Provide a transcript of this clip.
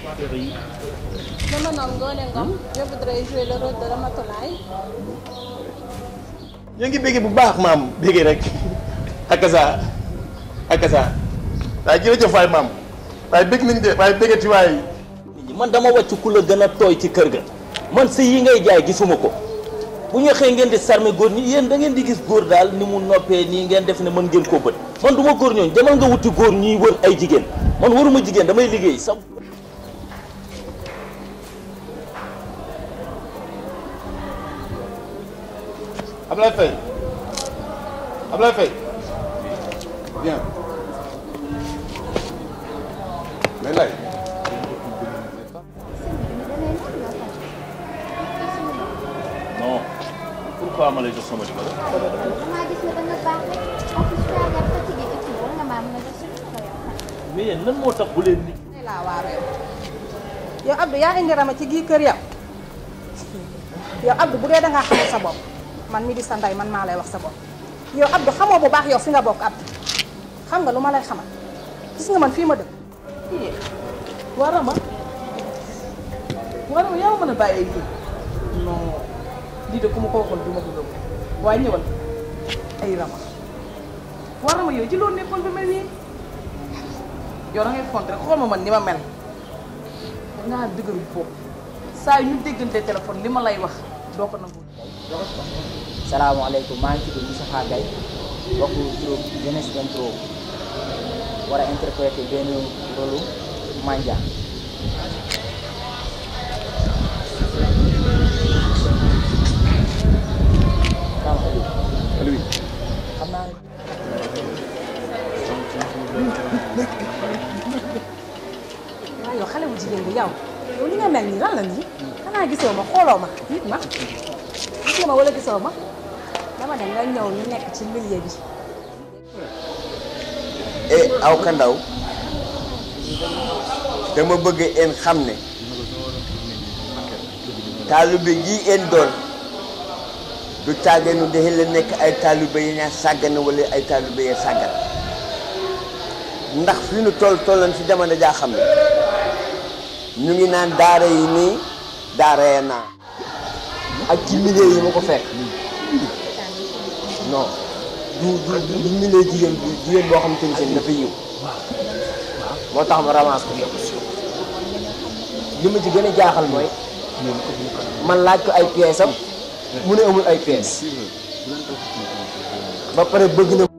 Dama noon Ngoné Ngom je voudrais jouer le rôle de Ramatoulaye. ñu ngi bëggee bu baax maam bëggee rek akasa akasa waaye jërëjëf waay maam waaye bëgg nañ de waaye bëggati waay man dama wàcc ku la gën a tooy ci kër ga man si yi ngay jaay gisuma ko bu ñu xëy ngeen di sarme góor ñi yéen da ngeen di gis góor daal ni mu noppee nii ngeen def ne mën ngeen koo bët man du ma góor ñooñu demal nga wuti góor ñuy wër ay jigéen man waruma jigéen damay liggéey sax Ablaye Faye Ablaye Faye bien mais lay non pourquoi ma lay jox sama numéro maa gis ne da nga baax rek en plus tu as l'air fatigué et tout war nga maa mën a def suñu numéro yow. mais yéen lan moo tax bu leen nit ne laa waar yow yow Abdou yaa indi rama ci gii kër yow yow Abdou bu dee dangaa xamul sa bopp man mi di sa ndey man maa lay wax sa bopp yow Abdou xamoo bu baax yow fi nga bokk Abdou xam nga lu ma lay xamal gis nga man fii ma dëkk warama warama yaa ma mën a bàyyee lii non lii de ku ma ko waxoon du ma ko gëm waaye ñëwal ay rama warama yow ci loolu nekkoon ba mel nii yow da ngay font rek xool ma man ni ma mel dangaa dëgëru bopp saa yu ñu déggante téléphone li ma lay wax doo ko nangu salaamaaleykum maa ngi tudd Moustapha Gaye bokk groupe Jeunesse Intro war a interpréter benn rôle Mandia Aliou xam naa ne waaw yow xale bu jigéen bi yow yow li nga mel nii lan la nii xanaa gisoo ma xooloo ma nit ma gis nga ma wala gisoo ma dama ne nga ñëw ñu nekk ci milieu bi e aw kandaw dama bëgg en xam ne taalibe yi en doon du tàggeenu daxe la nekk ay taalibe yi ñaa sàggan wala ay taalibe yi sàggan ndax fi nu toll tolloon ci jamono jaa xam ne ñu ngi naan daara yi nii daara ya naa ak ci milieu yi ma ko fekk non du du du du milieu jigéen bi jigéen boo xam te ni seen dafa yiw moo tax ma ramasse ko li ma ci gën a jaaxal mooy man laaj ko ay pièces am mu ne amul ay pièces ba pare bëgg na